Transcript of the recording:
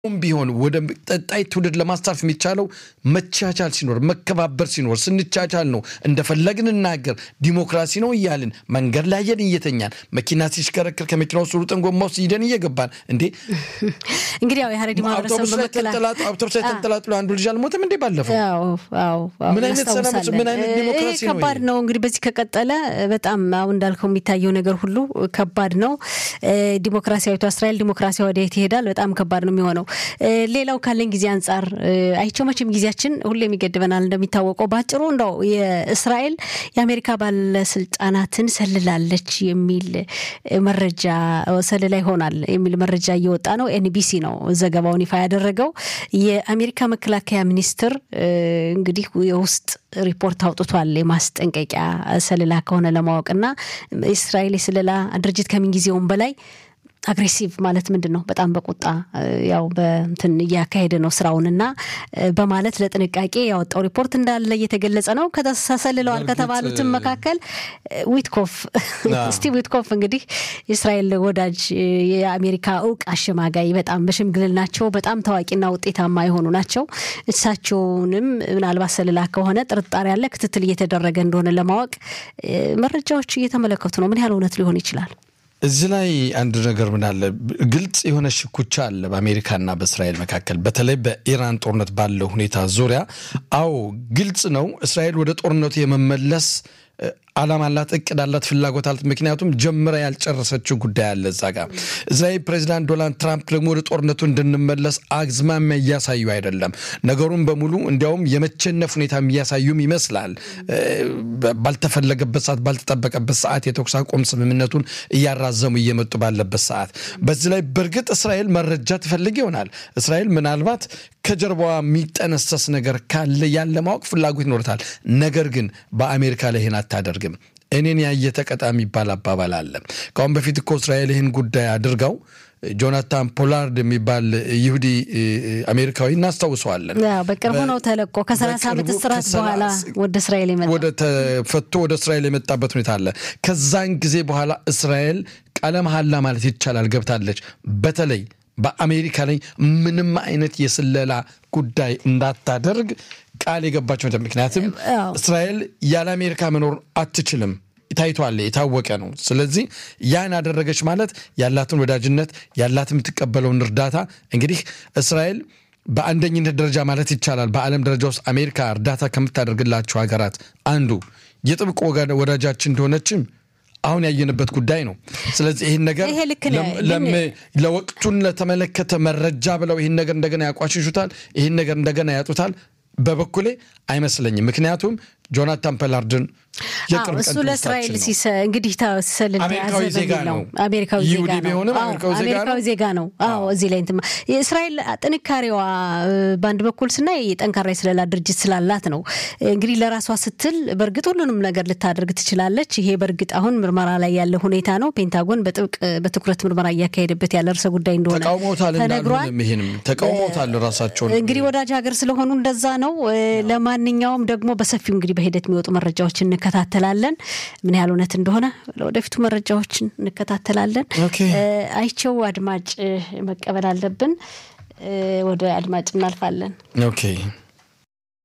ቢሆን ወደ ቀጣይ ትውልድ ለማስተላለፍ የሚቻለው መቻቻል ሲኖር መከባበር ሲኖር ስንቻቻል ነው። እንደፈለግን እናገር ዲሞክራሲ ነው እያልን መንገድ ላይ ሄደን እየተኛን መኪና ሲሽከረከር ከመኪና ውስጥ ሩጠን ጎማ ውስጥ ሂደን እየገባን እንዴ እንግዲህ ያው የሀረሪ ማህበረሰብ አውቶቡስ ላይ ተንጠላጥሎ አውቶቡስ ላይ ተንጠላጥሎ አንዱ ልጅ አልሞተም እንዴ ባለፈው? ምን አይነት ሰላም ምን አይነት ዲሞክራሲ ነው? ከባድ ነው እንግዲህ በዚህ ከቀጠለ በጣም አሁን እንዳልከው የሚታየው ነገር ሁሉ ከባድ ነው። ዲሞክራሲያዊቷ እስራኤል ዲሞክራሲያ ወደየት ይሄዳል? በጣም ከባድ ነው የሚሆነው። ሌላው ካለኝ ጊዜ አንጻር አይቸው መቼም ጊዜያችን ሁሌም ይገድበናል እንደሚታወቀው። በአጭሩ እንደው የእስራኤል የአሜሪካ ባለስልጣናትን ሰልላለች የሚል መረጃ ሰልላ ይሆናል የሚል መረጃ እየወጣ ነው። ኤንቢሲ ነው ዘገባውን ይፋ ያደረገው። የአሜሪካ መከላከያ ሚኒስትር እንግዲህ የውስጥ ሪፖርት አውጥቷል። የማስጠንቀቂያ ሰልላ ከሆነ ለማወቅና እስራኤል የስለላ ድርጅት ከምንጊዜውም በላይ አግሬሲቭ ማለት ምንድን ነው? በጣም በቁጣ ያው በንትን እያካሄደ ነው ስራውንና በማለት ለጥንቃቄ ያወጣው ሪፖርት እንዳለ እየተገለጸ ነው። ከተሰልለዋል ከተባሉትም መካከል ዊትኮፍ ስቲቭ ዊትኮፍ እንግዲህ የእስራኤል ወዳጅ የአሜሪካ እውቅ አሸማጋይ በጣም በሽምግልናቸው በጣም ታዋቂና ውጤታማ የሆኑ ናቸው። እሳቸውንም ምናልባት ሰልላ ከሆነ ጥርጣሬ ያለ ክትትል እየተደረገ እንደሆነ ለማወቅ መረጃዎች እየተመለከቱ ነው። ምን ያህል እውነት ሊሆን ይችላል? እዚህ ላይ አንድ ነገር ምን አለ፣ ግልጽ የሆነ ሽኩቻ አለ በአሜሪካና በእስራኤል መካከል፣ በተለይ በኢራን ጦርነት ባለው ሁኔታ ዙሪያ። አዎ ግልጽ ነው፣ እስራኤል ወደ ጦርነቱ የመመለስ ዓላማ አላት፣ እቅድ አላት፣ ፍላጎት አላት። ምክንያቱም ጀምራ ያልጨረሰችው ጉዳይ አለ እዛ ጋር። እስራኤል ፕሬዚዳንት ዶናልድ ትራምፕ ደግሞ ወደ ጦርነቱ እንድንመለስ አዝማሚያ እያሳዩ አይደለም። ነገሩን በሙሉ እንዲያውም የመቸነፍ ሁኔታ እያሳዩም ይመስላል። ባልተፈለገበት ሰዓት፣ ባልተጠበቀበት ሰዓት የተኩስ አቁም ስምምነቱን እያራዘሙ እየመጡ ባለበት ሰዓት በዚህ ላይ በእርግጥ እስራኤል መረጃ ትፈልግ ይሆናል። እስራኤል ምናልባት ከጀርባዋ የሚጠነሰስ ነገር ካለ ያለ ማወቅ ፍላጎት ይኖርታል። ነገር ግን በአሜሪካ ላይ ይህን አታደርግም። እኔን ያየ ተቀጣ የሚባል አባባል አለ። ከአሁን በፊት እኮ እስራኤል ይህን ጉዳይ አድርገው ጆናታን ፖላርድ የሚባል ይሁዲ አሜሪካዊ እናስታውሰዋለን። በቅርቡ ነው ተለቆ ከሰላሳ ዓመት እስራት በኋላ ወደ እስራኤል የመጣ ወደ ተፈቶ ወደ እስራኤል የመጣበት ሁኔታ አለ። ከዛን ጊዜ በኋላ እስራኤል ቃለ መሐላ ማለት ይቻላል ገብታለች። በተለይ በአሜሪካ ላይ ምንም አይነት የስለላ ጉዳይ እንዳታደርግ ቃል የገባቸው ምክንያቱም እስራኤል ያለ አሜሪካ መኖር አትችልም። ታይቷል፣ የታወቀ ነው። ስለዚህ ያን አደረገች ማለት ያላትን ወዳጅነት ያላትን የምትቀበለውን እርዳታ እንግዲህ እስራኤል በአንደኝነት ደረጃ ማለት ይቻላል በዓለም ደረጃ ውስጥ አሜሪካ እርዳታ ከምታደርግላቸው ሀገራት አንዱ የጥብቅ ወዳጃችን እንደሆነችም አሁን ያየንበት ጉዳይ ነው። ስለዚህ ይህን ነገር ለወቅቱን ለተመለከተ መረጃ ብለው ይህን ነገር እንደገና ያቋሽሹታል፣ ይህን ነገር እንደገና ያጡታል። በበኩሌ አይመስለኝም። ምክንያቱም ጆናታን ፐላርድን የቅርብ እሱ ለእስራኤል እንግዲህ ሰልል አሜሪካዊ ዜጋ ነው። አሜሪካዊ ይሁዲ ቢሆንም አሜሪካዊ ዜጋ ነው። አዎ እዚህ ላይ እንትን የእስራኤል ጥንካሬዋ በአንድ በኩል ስናይ ጠንካራ የስለላ ድርጅት ስላላት ነው። እንግዲህ ለራሷ ስትል በእርግጥ ሁሉንም ነገር ልታደርግ ትችላለች። ይሄ በእርግጥ አሁን ምርመራ ላይ ያለ ሁኔታ ነው። ፔንታጎን በጥብቅ በትኩረት ምርመራ እያካሄደበት ያለ ርዕሰ ጉዳይ እንደሆነ ተቃውሞታል። ተነግሯል። ይህንም ተቃውሞታል ራሳቸውን እንግዲህ ወዳጅ ሀገር ስለሆኑ እንደዛ ነው። ለማንኛውም ደግሞ በሰፊው እንግዲህ በሂደት የሚወጡ መረጃዎችን እንከታተላለን። ምን ያህል እውነት እንደሆነ ለወደፊቱ መረጃዎችን እንከታተላለን። አይቸው አድማጭ መቀበል አለብን። ወደ አድማጭ እናልፋለን። ኦኬ